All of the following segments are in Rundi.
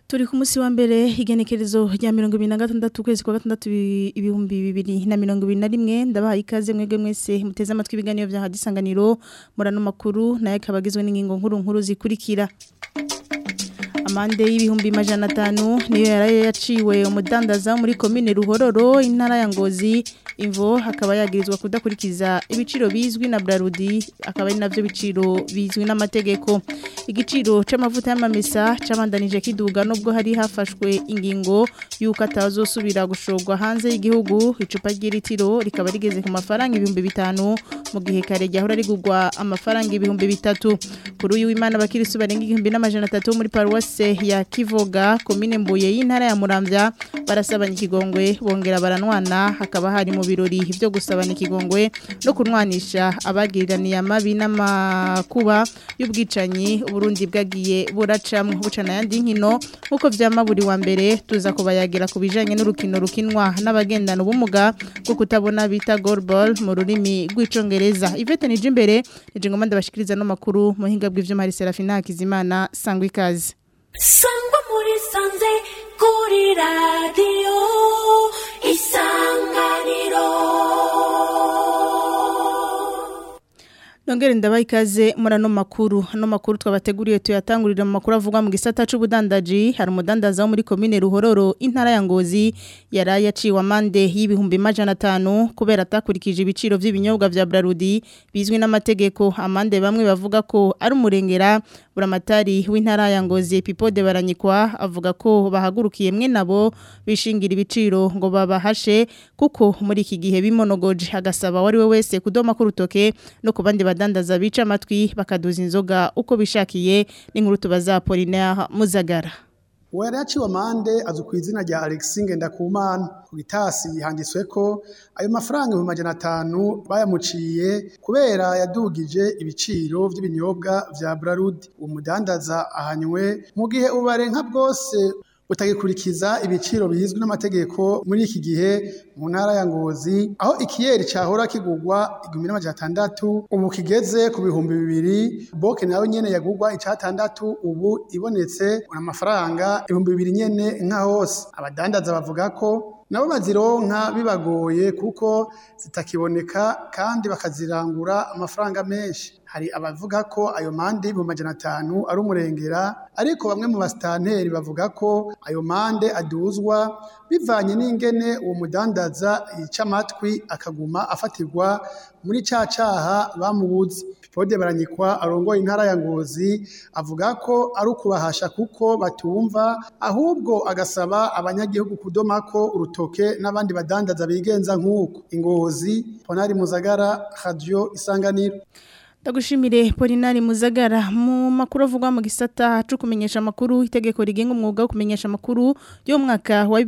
turi ku munsi wa mbere igenekerezo rya mirongo ibiri na gatandatu ukwezi kwa gatandatu ibi- ibihumbi bibiri na mirongo ibiri na rimwe ndabahaye ikaze mwebwe mwese muteze amatwi ibiganiro vya hadisanganiro murano makuru nayo akaba agizwe n'ingingo nkuru nkuru zikurikira amande y'ibihumbi majana atanu niyo yaraye yaciwe umudandaza wo muri komine ruhororo intara ya ngozi imvo akaba yagirizwa kudakurikiza ibiciro bizwi na brarudi akaba ari navyo biciro bizwi n'amategeko igiciro c'amavuta y'amamesa cabandanije kiduga nubwo hari hafashwe ingingo yuko atazosubira gushorwa hanze y'igihugu icupa ry'ilitiro rikaba rigeze ku mafaranga ibihumbi bitanu mu gihe kare ryahora rigurwa amafaranga ibihumbi bitatu kuri uyu w'imana abakirisu barenga igihumbi n'amajana atatu muri paruwase ya kivoga komine mbuye y'intara ya muramvya barasabanya ikigongwe bongera baranwana hakaba hari mu birori byo gusabana ikigongwe no kunwanisha abagiriraniye amabi n'amakuba y'ubwicanyi uburundi bwagiye buracamwe bucana yandi nkino nk'uko vyama buri wa mbere tuza kubayagira ku bijanye n'urukino rukinwa n'abagendana ubumuga bwo kutabona bita goalball mu rurimi rw'icongereza Yvette Nijimbere nije ngoma ndabashikiriza no makuru mu hinga bw'ivyo Marie Serafina Hakizimana sangwa ikaze sangwa muri sanze kuri radiyo isanganiro Nongere ndabaye ikaze muri ano makuru ano makuru twabateguriye tuyatangurira mu makuru avugwa mu gisata c'ubudandaji hari umudandaza wo muri komine Ruhororo intara ya Ngozi yaraye yaciwe amande y'ibihumbi majana atanu kubera atakurikije ibiciro vy'ibinyobwa vya Brarudi bizwi n'amategeko amande bamwe bavuga ko ari umurengera buramatari w'intara ya Ngozi Pipode baranyikwa avuga ko bahagurukiye mwe nabo bishingira ibiciro ngo babahashe kuko muri iki gihe bimonogoje agasaba wari we wese kudoma ku rutoke no ku bandi badandaza bica amatwi bakaduza inzoga uko bishakiye n'inkuru tubaza Apollinaire Muzagara uwo yari yaciwe amande azwi ku izina rya Alexis Ngendakumana ku gitasi handitswe ko ayo mafaranga ibihumbi majana atanu bayamuciye kubera yadugije ibiciro by'ibinyobwa vya Brarudi uwo mudandaza ahanywe mu gihe ubarenka bwose utagikurikiza ibiciro bizwi n'amategeko muri iki gihe mu ntara ya Ngozi aho ikiyeri cahora kigurwa igihumbi n'amajana atandatu ubu kigeze ku bihumbi bibiri boke nawe nyene yagurwa icatandatu ubu ibonetse amafaranga ibihumbi bibiri nyene nka hose abadandaza bavuga ko nabo bazironka bibagoye kuko zitakiboneka kandi bakazirangura amafaranga menshi hari abavuga ko ayo mande y'ibihumbi majana atanu ari umurengera ariko bamwe mu basitanteri bavuga ko ayo mande aduzwa bivanye n'ingene uwo mudandaza yica amatwi akaguma afatirwa muri ca caha bamubuze Pipode baranyikwa arongoye intara ya Ngozi avuga ko ari ukubahasha kuko batumva ahubwo agasaba abanyagihugu kudomako urutoke n'abandi badandaza bigenza nk'uko ingozi Ponari Muzagara Radio Isanganiro Ndagushimire Polinari Muzagara mu makuru avugwa mu gisata cyo kumenyesha makuru itegeko rigenga umwuga wo kumenyesha makuru yo mwaka wa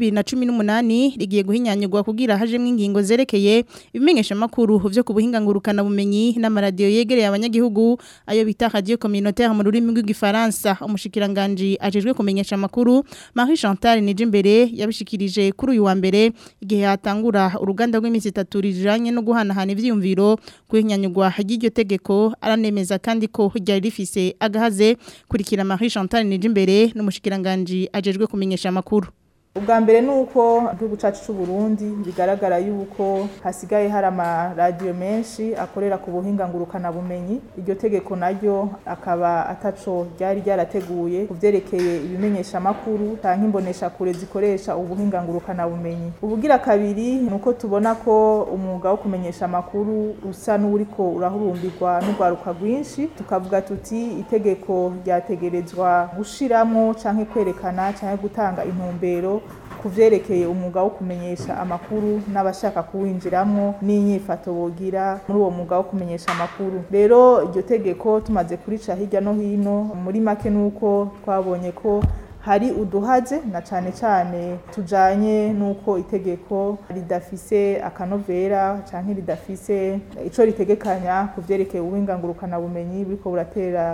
2018 rigiye guhinyanyurwa kugira hajemwe ingingo zerekeye ibimenyesha makuru byo kubuhinga ngurukana bumenyi n'amaradiyo yegereye abanyagihugu ayo bita radio communautaire mu rurimi rw'igifaransa umushikiranganje ajejwe kumenyesha makuru Marie Chantal Nijimbere yabishikirije kuri uyu wa mbere igihe hatangura uruganda rw'iminsi itatu rijanye no guhanahana ivyiyumviro kuhinyanyurwa ry'iryo tegeko aranemeza kandi ko ryari rifise agahaze kurikira Marie Chantal Nijimbere n'umushikiranganje ajejwe kumenyesha makuru ubwa mbere ni uko igihugu cyacu cy'u Burundi bigaragara yuko hasigaye hari amaradiyo menshi akorera ku buhinga ngurukanabumenyi iryo tegeko naryo akaba ataco ryari ryarateguye ku byerekeye ibimenyeshamakuru cyangwa imboneshakure zikoresha ubuhinga ngurukanabumenyi ubugira kabiri ni uko tubona ko umwuga wo kumenyesha amakuru usa n'uriko urahurumbirwa n'urwaruka rwinshi tukavuga tuti itegeko ryategerezwa gushiramwo cyangwa kwerekana cyangwa gutanga intumbero ku vyerekeye umwuga wo kumenyesha amakuru n'abashaka kuwinjiramwo n'inyifato bogira muri uwo mwuga wo kumenyesha amakuru rero iryo tegeko tumaze kurica hirya no hino muri make nuko twabonye ko hari uduhaze na cane cane tujanye nuko itegeko ridafise akanovera canke ridafise ico ritegekanya ku vyerekeye ubuhinga ngurukana bumenyi buriko buratera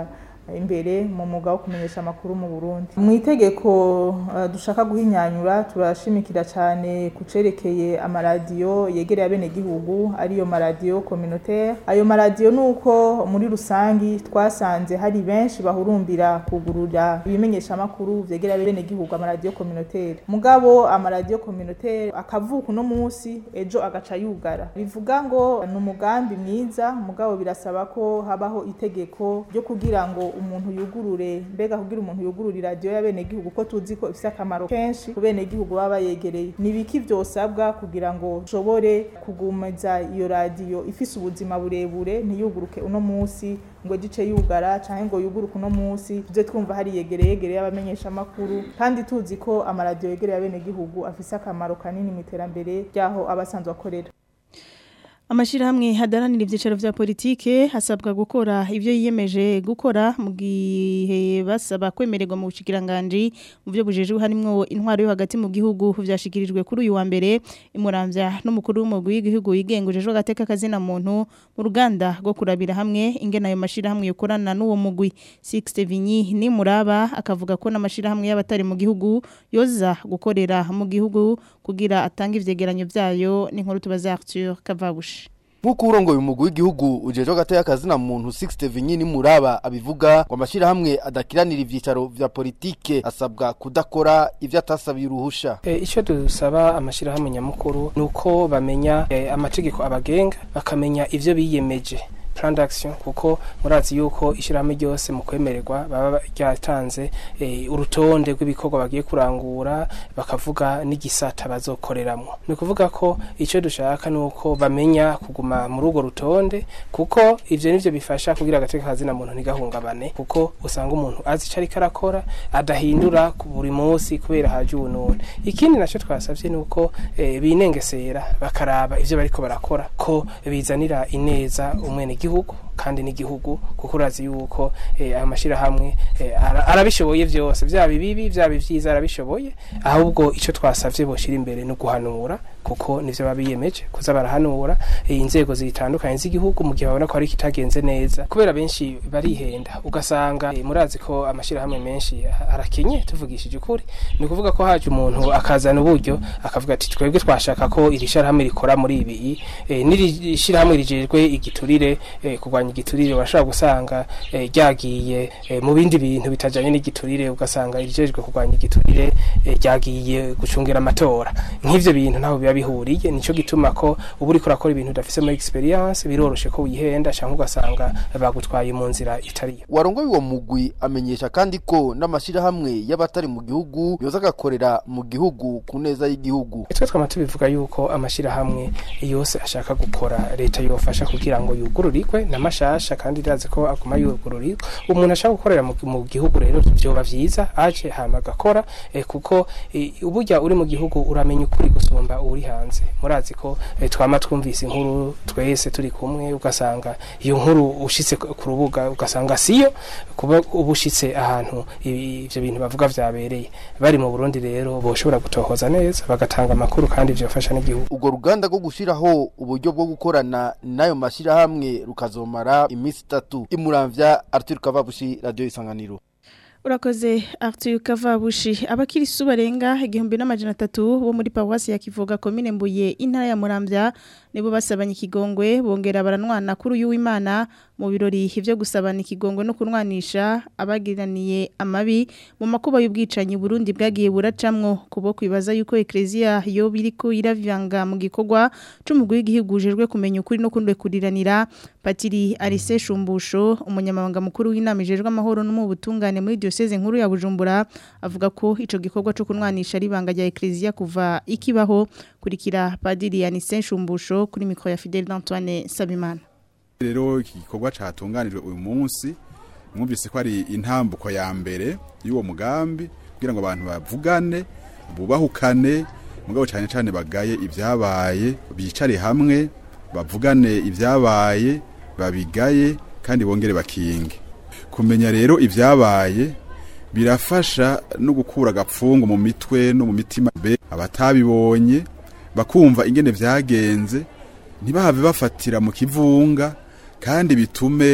imbere mu mwuga wo kumenyesha amakuru mu Burundi mu itegeko uh, dushaka guhinyanyura turashimikira cyane ku cerekeye amaradiyo yegereye abenegihugu ariyo maradiyo communautaire ayo maradiyo nuko muri rusangi twasanze hari benshi bahurumbira kugurura ibimenyesha amakuru vyegereye abenegihugu amaradiyo communautaire mugabo amaradiyo communautaire akavuka uno munsi ejo agaca yugara bivuga ngo ni umugambi mwiza mugabo birasaba ko habaho itegeko ryo kugira ngo umuntu yugurure mbega kugira umuntu yugurure iradiyo y'abenegihugu ko tuzi ko ifite akamaro kenshi ku benegihugu baba bayegereye ni ibiki vyosabwa kugira ngo ushobore kugumiza iyo radiyo ifise ubuzima burebure ntiyuguruke uno munsi ngo gice yugara canke ngo yuguruke uno munsi tuje twumva hari yegereye yegereye abamenyesha amakuru kandi tuzi ko amaradiyo yegereye abenegihugu afise akamaro kanini mu iterambere ryaho abasanzwe akorera Amashirahamwe hadaranira ivyicaro vya politike hasabwa gukora ivyo yiyemeje gukora mu gihe basaba kwemererwa mu bushikiranganje mu byo bujejwe harimwo intwaro yo hagati mu gihugu vyashikirijwe kuri uyu wa mbere imuramvya n'umukuru w'umugwi w'igihugu yigengujejwe gateka kazina muntu mu ruganda rwo kurabira hamwe ingena ayo mashirahamwe yokorana n'uwo mugwi Sixte Vinyi ni muraba akavuga ko n'amashirahamwe y'abatari mu gihugu yoza gukorera mu gihugu kugira atanga ivyegeranyo vyayo n'inkuru tubaza Arthur Kavabushi Nkuko urongoye umugwi w'igihugu ujeje gataya kazina muntu 60 Vinyini Muraba abivuga ngo amashira hamwe adakiranira ivyicaro vya politike asabwa kudakora ivyo atasabiye uruhusha. E, ico dusaba amashira hamwe nyamukuru nuko bamenya e, amategeko abagenga bakamenya ivyo biyemeje plan d'action kuko murazi yuko ishirahamwe ryose mu kwemererwa baba ryatanze e, urutonde rw'ibikorwa bagiye kurangura bakavuga n'igisata bazokoreramwo ni ukuvuga ko icyo dushaka ni uko bamenya kuguma muri urwo rutonde kuko ivyo nivyo bifasha kugira agateka kazina muntu ntigahungabane kuko usanga umuntu azi ico ariko arakora adahindura buri munsi kubera haje ubunone ikindi naco twasavye ni uko e, binengesera bakaraba ivyo bariko barakora ko bizanira ineza umwene igihugu kandi n'igihugu kuko urazi yuko eh, aya mashirahamwe eh, ara- arabishoboye vyose vyaba ibibi vyaba ivyiza arabishoboye ahubwo ico twasavye boshira imbere no guhanura kuko nivyo babiyemeje kuza barahanura eh, inzego zitandukanye z'igihugu mu gihe babona ko ari kitagenze neza kubera benshi barihenda ugasanga eh, murazi ko amashirahamwe menshi arakenye tuvugishije ukuri ni ukuvuga ko haje umuntu akazana uburyo akavuga ati twebwe twashaka ko iri shirahamwe rikora muri ibi eh, n'iri shirahamwe rijejwe igiturire eh, kurwanya igiturire urashobora gusanga eh, ryagiye eh, mu bindi bintu bitajanye n'igiturire ugasanga irijejwe kurwanya igiturire eh, ryagiye gucungira amatora nk'ivyo bintu ntaho biba bihuriye nico gituma ko uba uriko urakora ibintu udafise muri experience biroroshe ko wihenda canke ugasanga bagutwaye mu nzira itariyo warongoye uwo mugwi amenyesha kandi ko n'amashirahamwe y'abatari mu gihugu yoza agakorera mu gihugu ku neza y'igihugu twe twama tubivuga yuko amashirahamwe yose ashaka gukora leta yofasha kugira ngo yugururirwe n'amashasha kandi irazi ko aguma yugururirwa umuntu ashaka gukorera mu, mu gihugu rero vyoba vyiza aje hama agakora eh, kuko eh, uburya uri mu gihugu uramenya ukuri gusumba uri hanze murazi ko eh, twama twumvise inkuru twese turi kumwe ugasanga iyo nkuru ushitse ku ku rubuga ugasanga siyo kuba uba ushitse ahantu ibi- ivyo bintu bavuga vyabereye bari mu Burundi rero boshobora gutohoza neza bagatanga amakuru kandi vyofasha n'igihugu urwo ruganda rwo gushiraho uburyo bwo gukorana n'ayo mashirahamwe rukazomara iminsi itatu imuramvya Arthur Kavabushi radio isanganiro Urakoze Arthur Kavabushi abakirisu barenga igihumbi n'amajana atatu bo muri Paruwasi ya Kivoga komine Mbuye intara ya Muramvya nibo basabanye ikigongwe bongera baranwana kuri uyu w'Imana mu birori ivyo gusabana ikigongwe no kunwanisha abagiraniye amabi mu makuba y'ubwicanyi Burundi bwagiye buracamwo kubo kwibaza yuko Ecclesia yo biriko iravyanga mu gikorwa c'umugwi w'igihugu ujejwe kumenya ukuri no kundwe kuriranira Patiri Arise Shumbusho umunyamabanga mukuru w'inama ijejwe amahoro no mu butungane muri diocese nkuru ya Bujumbura avuga ko ico gikorwa co kunwanisha ribanga rya Ecclesia kuva ikibaho kurikira Padiri Anise Shumbusho kuri mikro ya Fidel Antoine Sabimana rero iki gikorwa catunganijwe uyu munsi mwumvise ko ari intambuko ya mbere y'uwo mugambi kugira ngo abantu bavugane bubahukane mugabo cyane cyane bagaye ibyabaye bicare hamwe bavugane ibyabaye babigaye kandi bongere bakinge kumenya rero ibyabaye birafasha no gukura agapfungu mu mitwe no mu mitima be abatabibonye bakumva ingene vyagenze ntibahave bafatira mu kivunga kandi bitume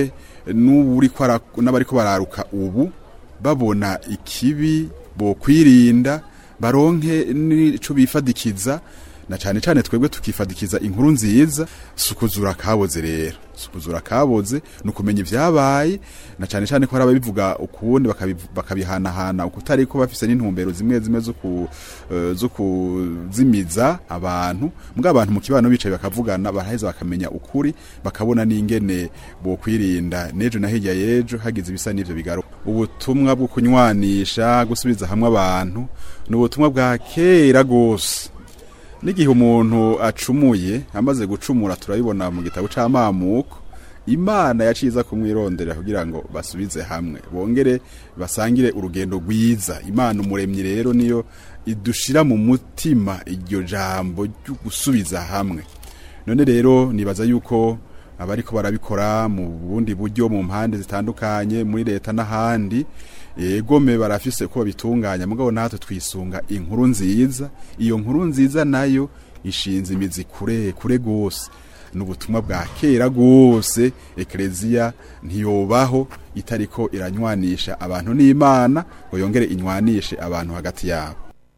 n'uburiko ara- n'abariko bararuka ubu babona ikibi bokwirinda baronke n'ico bifadikiza na cane cane twebwe tukifadikiza inkuru nziza sukuzura kaboze rero sukuzura kaboze nukumenya ivyabaye na cane cane ko haraba bivuga ukundi bakabivu- bakabihanahana ukutari ko bafise n'intumbero zimwe zimwe zo ku eh, zo kuzimiza abantu mbwa abantu mu kibano bicaye bakavugana baraheza bakamenya ukuri bakabona n'ingene bokwirinda nejo na hirya yejo hagize ibisa n'ivyo bigaruka ubutumwa bwo kunywanisha gusubiza hamwe abantu ni ubutumwa bwa kera gose n'igihe umuntu acumuye amaze gucumura turabibona mu gitabo c'amamuko imana yaciza kumwirondera kugira ngo basubize hamwe bongere basangire urugendo rwiza imana umuremyi rero niyo idushira mu mutima iryo jambo ryo gusubiza hamwe none rero nibaza yuko abariko barabikora mu bundi buryo mu mpande zitandukanye muri leta n'ahandi egome barafise ko babitunganya mugabo natwe twisunga inkuru nziza iyo nkuru nziza nayo ishinze imizi kure kure gose n'ubutumwa bwa kera gose ekleziya ntiyobaho itariko iranywanisha abantu n'imana ngo yongere inywanishe abantu hagati yabo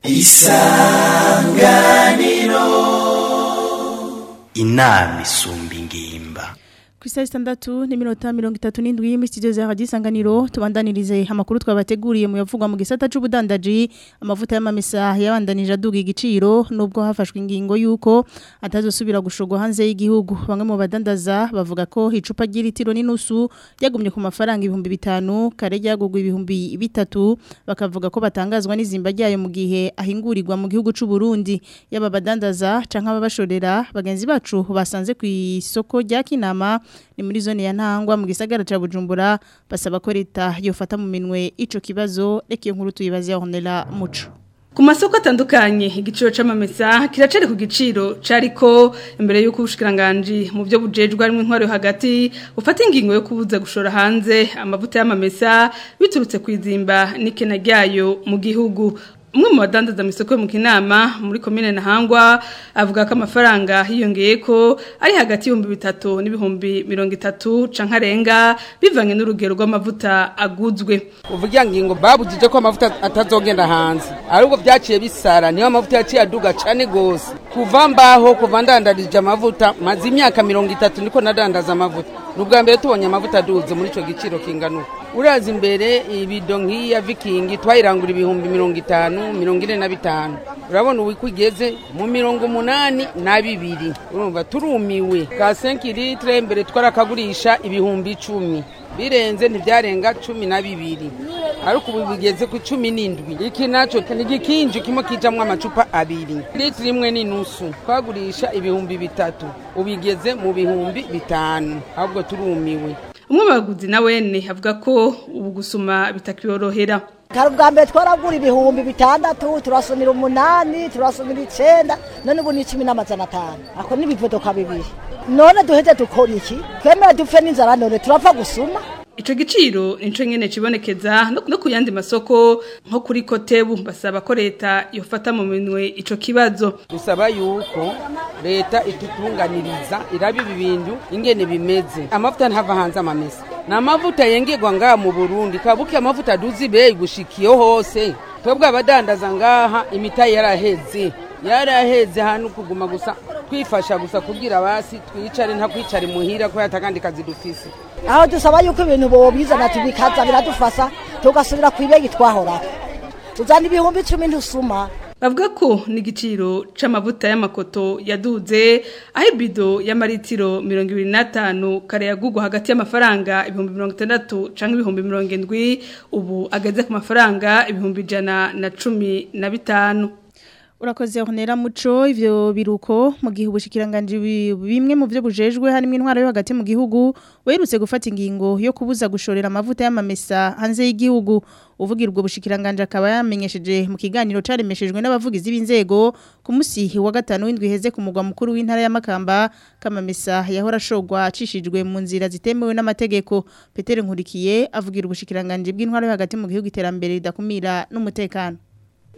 inama isumba ingimba ku isaha zitandatu n'iminota mirongo itatu n'indwi muri studio za radiyo isanganiro tubandanirize amakuru twabateguriye mu yavugwa mu gisata c'ubudandaji amavuta y'amamesa yabandanije aduga igiciro nubwo hafashwe ingingo y'uko atazosubira gushogwa hanze y'igihugu bamwe mu badandaza bavuga ko icupa ry'ilitiro n'inusu ryagumye ku mafaranga ibihumbi bitanu kare ryagugwa ibihumbi bitatu bakavuga ko batangazwa n'izimba ryayo mu gihe ahingurirwa mu gihugu c'u Burundi yaba badandaza canke ababashorera bagenzi bacu basanze ku isoko rya Kinama ni muri zone ya Ntangwa mu gisagara ca Bujumbura basaba ko leta yofata mu minwe ico kibazo reka iyo nkuru tuyibaze Honela Muco Ku masoko atandukanye igiciro c'amamesa kiracari ku giciro cariko imbere y'uko ubushikiranganje mu byo bujejwe harimo intwaro yo hagati ufata ingingo yo kubuza gushora hanze amavuta y'amamesa biturutse kwizimba n'ikena ryayo mu gihugu umwe mu badandaza mu isoko yo mu kinama muri komine Ntahangwa avuga ko amafaranga hiyongeye ko ari hagati y'ibihumbi bitatu n'ibihumbi mirongo itatu canke arenga bivanye n'urugero rw'amavuta aguzwe uvugira ngingo babujije ko amavuta atazogenda hanze ahubwo byaciye bisara niyo amavuta yaciye aduga cane gose kuva mbaho kuva ndandarije amavuta maze imyaka mirongo itatu niko nadandaza amavuta nubwa mbere tubonye amavuta aduze muri ico giciro kingana uko uraza imbere ibido nk'iyi ya vikingi twayirangura ibihumbi mirongo itanu mirongo ine na bitanu urabona ubu ko igeze mu mirongo umunani na bibiri urumva turumiwe ka 5 litre mbere twarakagurisha ibihumbi icumi birenze ntibyarenga cumi na bibiri ariko ubu bigeze ku cumi n'indwi iki naco ni igikinju kimwe kijamwo amacupa abiri litiro imwe n'inusu twagurisha ibihumbi bitatu ubigeze mu bihumbi bitanu ahubwo turumiwe umwe mu baguzi na wene avuga ko ubu gusuma bitakiyorohera kare ubwa mbere twaragura ibihumbi bitandatu turasumira umunani turasumira icenda none ubu ni icumi n'amajana atanu ako n'ibivodoka bibiri none duheze dukora iki twemere dupfe n'inzara none turapfa gusuma Ico giciro nico nyene cibonekeza no no ku yandi masoko nko kuri Kotebu basaba ko leta yofata mu minwe ico kibazo dusaba yuko leta itutunganiriza iraba ibi bintu ingene bimeze amavuta ntava hanze amamesa ni amavuta yengerwa ngaha mu burundi kabuke amavuta aduze ibeyi gushikiyo hose twebwe abadandaza ngaha imitayi yaraheze yaraheze hano kuguma gusa twifasha gusa kugira basi twicare nta kwicare muhira ko yatakandi kazi dufise aho dusaba yuko ibintu bobizana tubikaza biradufasha tugasubira ku ibegi twahora tuzana ibihumbi icumi ntusuma bavuga ko n'igiciro c'amavuta y'amakoto yaduze aho ibido y'amaritiro mirongo ibiri n'atanu kare yagugwa hagati y'amafaranga ibihumbi mirongo itandatu canke ibihumbi mirongo indwi ubu ageze ku mafaranga ibihumbi ijana na cumi na bitanu Urakoze honera muco ivyo biruko mu gihe ubushikiranganje bimwe mu byo bujejwe harimo intwaro yo hagati mu gihugu werutse gufata ingingo yo kubuza gushorera amavuta y'amamesa hanze y'igihugu uvugira ubwo bushikiranganje akaba yamenyesheje mu kiganiro caremeshejwe n'abavugizi b'inzego ku musi wa gatanu w'indwi heze ku mugwa mukuru w'intara ya Makamba kamamesa yahora shogwa acishijwe mu nzira zitemewe n'amategeko Peter Nkurikiye avugira ubushikiranganje bw'intwaro yo hagati mu gihugu iterambere ridakumira n'umutekano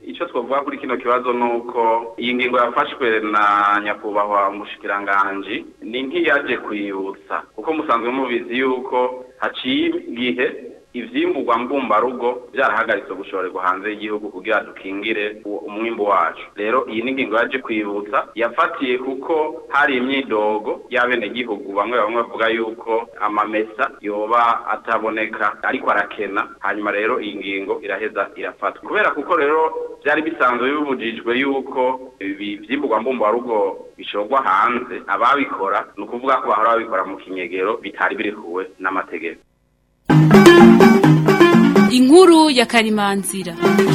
icyo twavuga kuri kino kibazo ni uko iyi ngingo yafashwe na nyakubahwa umushikiranganji ni nk'iyaje kwibutsa kuko musanzwe mubizi yuko haciye igihe ivyimburwa mbumbarugo byarahagaritse gushorerwa hanze y'igihugu kugira dukingire umwimbu wacu rero iyi ni ingingo yaje kwibutsa yafatiye kuko hari imyidogo y'abenegihugu bamwe bamwe bavuga yuko amamesa yoba ataboneka ariko arakena hanyuma rero iyi ngingo iraheza irafatwa kubera kuko rero byari bisanzwe bibujijwe yuko ibi vyimburwa mbumbarugo bishorwa hanze ababikora ni ukuvuga ko bahora babikora mu kinyegero bitari birikuwe n'amategeko inkuru ya karimanzira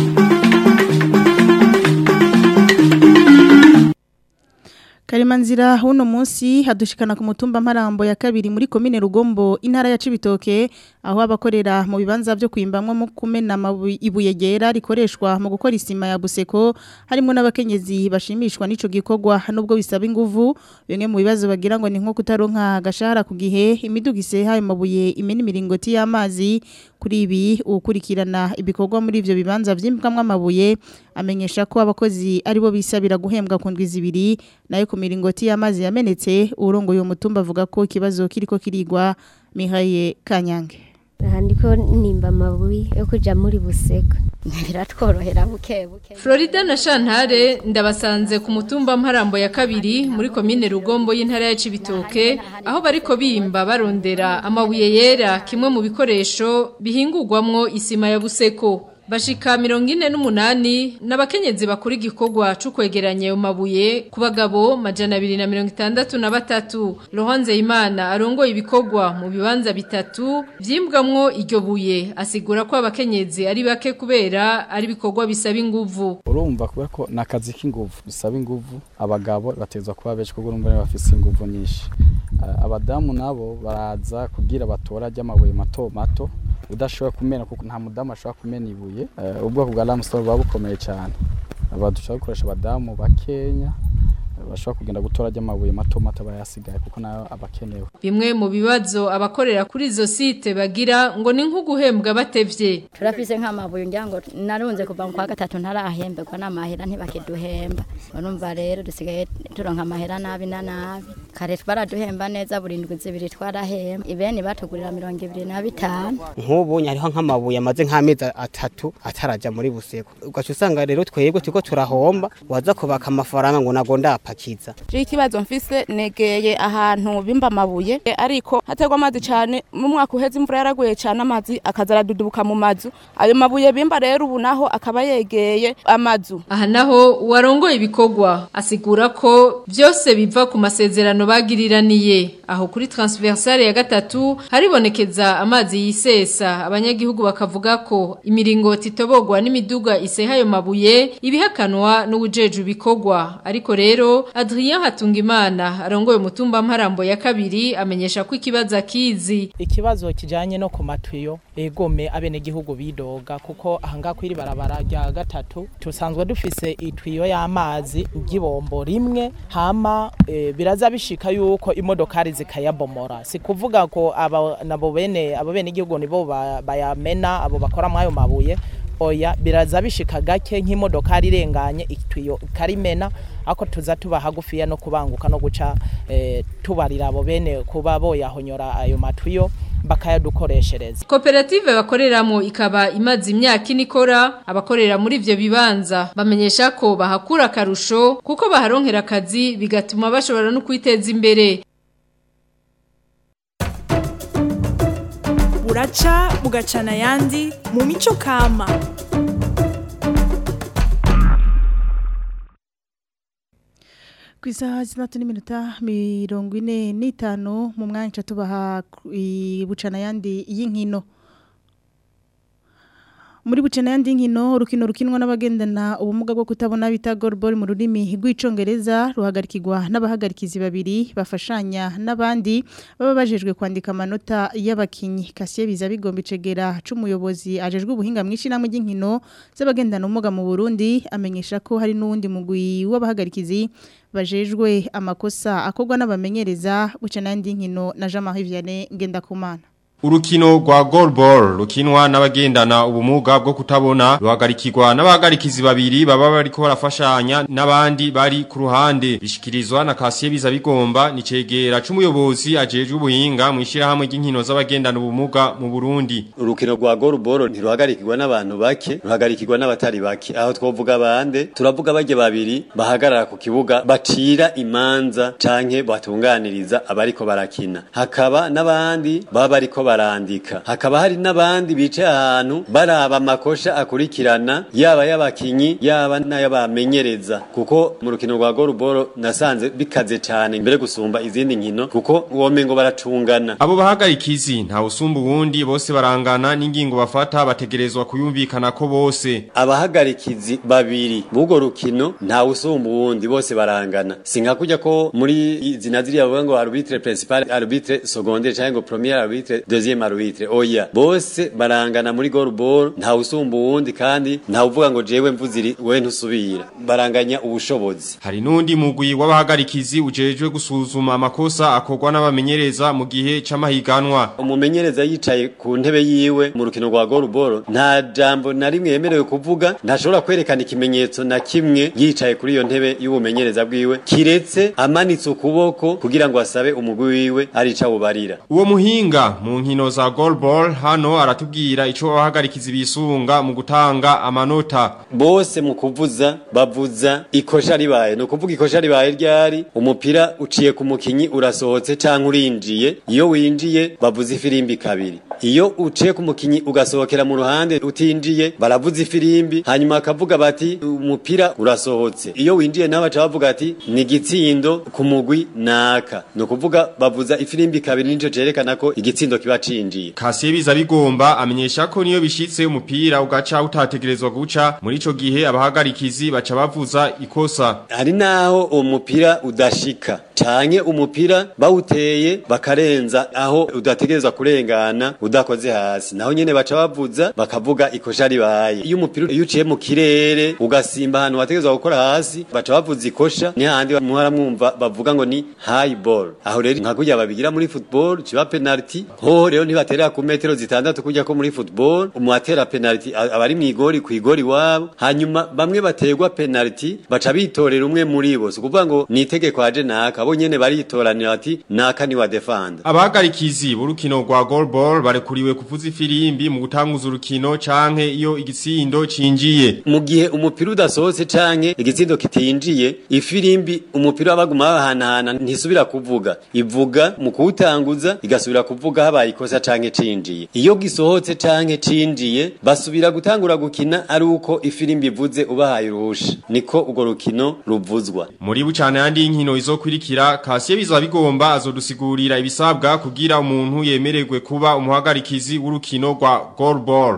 Karimanzira huno munsi hadushikana ku mutumba mparambo ya kabiri muri komine Rugombo intara ya Cibitoke aho abakorera mu bibanza byo kwimbamwe mu kumena ibuye gera rikoreshwa mu gukora isima ya buseko harimo n'abakenyezi bashimishwa n'ico gikorwa nubwo bisaba inguvu bimwe mu bibazo bagira ngo ni nko kutaronka gashahara ku gihe imidugise hayo mabuye imena imiringoti y'amazi kuri ibi ukurikirana ibikorwa muri ivyo bibanza vyimbwamwe amabuye amenyesha ko abakozi aribo bisabira guhembwa ku ndwi zibiri nayo ku miringoti y'amazi yamenetse urongoye uwo mutumba avuga ko ikibazo kiriko kirigwa Mihaye Kanyange aha ndiko nimba amabuye yo kuja muri buseko biratworohera buke buke Florida na Shantare ndabasanze ku mutumba mparambo ya kabiri muri komine Rugombo y'intara ya Cibitoke aho bariko bimba barondera amabuye yera kimwe mu bikoresho bihingurwamwo isima ya buseko Bashika mirongo ine n'umunani n'abakenyezi bakora igikorwa cyo kwegeranya ayo mabuye ku bagabo majana abiri na mirongo itandatu na batatu Laurence Imana arongoye ibikorwa mu bibanza bitatu vyimbwamwo iryo buye asigura ko abakenyezi ari bake kubera ari ibikorwa bisaba inguvu urumva kubera ko nakazi k'inguvu bisaba inguvu abagabo batezwa kuba benshi kuko urumva bafise inguvu nyinshi abadamu nabo baraza kubwira batora ry'amabuye mato mato udashobora kumena kuko nta mudamu ashobora kumena ibuye ubwoko bwa lamstone buba bukomeye cyane badushobora gukoresha abadamu bakenya bashobora kugenda gutora ry'amabuye mato mato bayasigaye kuko nayo abakenewe bimwe mu bibazo abakorera kuri izo site bagira ngo ni nko guhembwa batevye turafise nk'amabuye ngira ngo narunze kuva mu kwa gatatu ntarahemberwa n'amahera ntibakiduhemba urumva rero dusigaye turonka amahera nabi na nabi kare baraduhemba neza buri ndwi zibiri twarahemba ibeni batugurira mirongo ibiri na bitanu nk'ubu hariho nk'amabuye amaze nk'amezi atatu ataraja muri buseko ugaca usanga rero twebwe turiko turahomba waza kubaka amafaranga ngo nago ndapa kiza je ikibazo mfise negeye ahantu bimba amabuye ariko hategwa amazi cyane mu mwaka uheze imvura yaraguye cyane amazi akazara dudubuka mu mazu ayo mabuye bimba rero ubu naho akaba yegeye amazu aha naho uwarongoye ibikorwa asigura ko byose biva ku masezerano bagiriraniye aho kuri transversale ya gatatu haribonekeza amazi yisesa abanyagihugu bakavuga ko imiringoti itobogwa n'imiduga iseha ayo mabuye ibihakanwa n'ubujeju bikorwa ariko rero Adrien Hatungimana arongoye umutumba mparambo ya kabiri amenyesha ko ikibazo akizi ikibazo kijanye no ku matwiyo egome abene gihugu bidoga kuko ahanga kwiri barabara rya gatatu tusanzwe dufise itwiyo y'amazi igibombo rimwe hama e, biraza bishika yuko imodokari zikayabomora si kuvuga ko aba nabo bene abo bene gihugu nibo bayamena abo bakora mwayo mabuye oya biraza bishika gake nk'imodokari irenganye itwiyo karimena ako tuza tuba hagufiya no kubanguka no guca e, tubarira abo bene kuba boyahonyora ayo matwiyo bakayadukoreshereza koperative bakoreramo ikaba imaze imyaka ine ikora abakorera muri ivyo bibanza bamenyesha ko bahakura akarusho kuko baharonkera akazi bigatuma bashobora no kwiteza imbere buraca bugacana ayandi mu mico kama ku isaha zitandatu n'iminota mirongo ine n'itanu mu mwanya tubaha bucana ayandi y'inkino muri bucana yandi nkino urukino rukinwa n'abagendana ubumuga bwo kutabona bita goalball mu rurimi rw'icongereza ruhagarikirwa n'abahagarikizi babiri bafashanya n'abandi baba bajejwe kwandika amanota y'abakinyi Kasiye biza bigomba icegera c'umuyobozi ajejwe ubuhinga mwinshi namwe ry'inkino z'abagendana ubumuga mu Burundi amenyesha ko hari n'uwundi mugwi w'abahagarikizi bajejwe amakosa akorwa n'abamenyereza bucana yandi nkino na Jean-Marie Vianney Ngendakumana Urukino rwa goalball rukinwa n'abagendana ubumuga bwo kutabona ruhagarikirwa n'abahagarikizi babiri baba bariko barafashanya n'abandi bari ku ruhande bishikirizwa na Kasiye biza bigomba ni cegera c'umuyobozi ajejwe ubuhinga mu ishirahamwe ry'inkino z'abagendana ubumuga mu Burundi urukino rwa goalball ntiruhagarikirwa n'abantu bake ruhagarikirwa n'abatari bake aho twovuga bande turavuga bajye babiri bahagarara ku kibuga bacira imanza canke batunganiriza abariko barakina hakaba n'abandi baba bariko barandika hakaba hari n'abandi bicaye ahantu baraba amakosha akurikirana yaba y'abakinyi yaba n'ayabamenyereza kuko mu rukino rwa goalball nasanze bikaze cyane mbere gusumba izindi nkino kuko womengo baracungana abo bahagarikizi nta usumba uwundi bose barangana n'ingingo bafata bategerezwa kuyumvikana ko bose abahagarikizi babiri b'ubwo rukino nta usumba uwundi bose barangana sinka kujya ko muri izina ziriya bavuga ngo arbitre principal arbitre secondaire cyangwa ngo premier arbitre deuxième arbitre oya bose barangana muri goalball nta usumba uwundi kandi nta uvuga ngo jewe mvuziri we ntusubira baranganya ubushobozi hari nundi mugwi w'abahagarikizi ujejwe gusuzuma amakosa akorwa n'abamenyereza mu gihe c'amahiganwa umumenyereza yicaye ku ntebe yiwe mu rukino rwa goalball nta jambo na rimwe yemerewe kuvuga ntashobora kwerekana ikimenyetso na kimwe yicaye kuri iyo ntebe y'ubumenyereza bwiwe kiretse amanitse ukuboko kugira ngo asabe umugwi wiwe arica bubarira uwo muhinga mu nkino za goalball hano aratubwira ico abahagarikizi bisunga mu gutanga amanota bose mu kuvuza bavuza ikosha ribaye no kuvuga ikosha ribaye ryari umupira uciye ku mukinyi urasohotse canke urinjiye iyo winjiye bavuza ifirimbi kabiri iyo uciye ku mukinyi ugasohokera mu ruhande utinjiye baravuza ifirimbi hanyuma akavuga bati umupira urasohotse iyo winjiye nawe baca bavuga ati ni gitsindo ku mugwi naka no kuvuga bavuza ifirimbi kabiri nico cerekana ko igitsindo kiba cinjiye Kasiye biza bigomba amenyesha ko niyo bishitse umupira ugaca utategerezwa guca muri ico gihe abahagarikizi baca bavuza ikosa hari naho uwo mupira udashika canke umupira bawuteye bakarenza aho udategerezwa kurengana udakoze hasi naho nyene baca bavuza bakavuga ikosha ribaye iyo umupira iyo uciye mu kirere ugasimba ahantu wategerezwa gukora hasi baca bavuza ikosha ni handi muhara mwumva bavuga ngo ni high ball aho rero nka kurya babigira muri football kiba penalty hoho rero ntibaterera ku metero zitandatu kujya ko muri football umuatera penalty abari mu igori ku igori wabo hanyuma bamwe baterwa penalty baca bitorera umwe muri bo so kuvuga ngo ni itegeko aje naka bo nyene baritoranira bati naka ni wa defend abahagarikizi b'urukino rwa goalball barekuriwe kuvuza ifirimbi mu gutanguza urukino canke iyo igitsindo cinjiye mu gihe umupira udasohotse canke igitsindo kitinjiye ifirimbi umupira wabaguma bahanahana ntisubira kuvuga ivuga mu kuwutanguza igasubira kuvuga habaye ikosa canke cinjiye iyo gisohotse canke cinjiye basubira gutangura gukina ari uko ifirimbi ivuze ubahaye uruhusha niko urwo rukino ruvuzwa muri bucane yandi y'inkino izokurikira Kasiye biza bigomba azodusigurira ibisabwa kugira umuntu yemererwe kuba umuhagarikizi w'urukino rwa goalball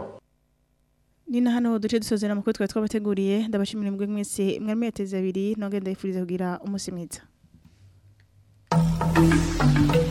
Nina hano duce dusozera amakuru twari twabateguriye ndabashimira mbwe mwese mwari yateze abiri nongenda yifuriza kugira umunsi mwiza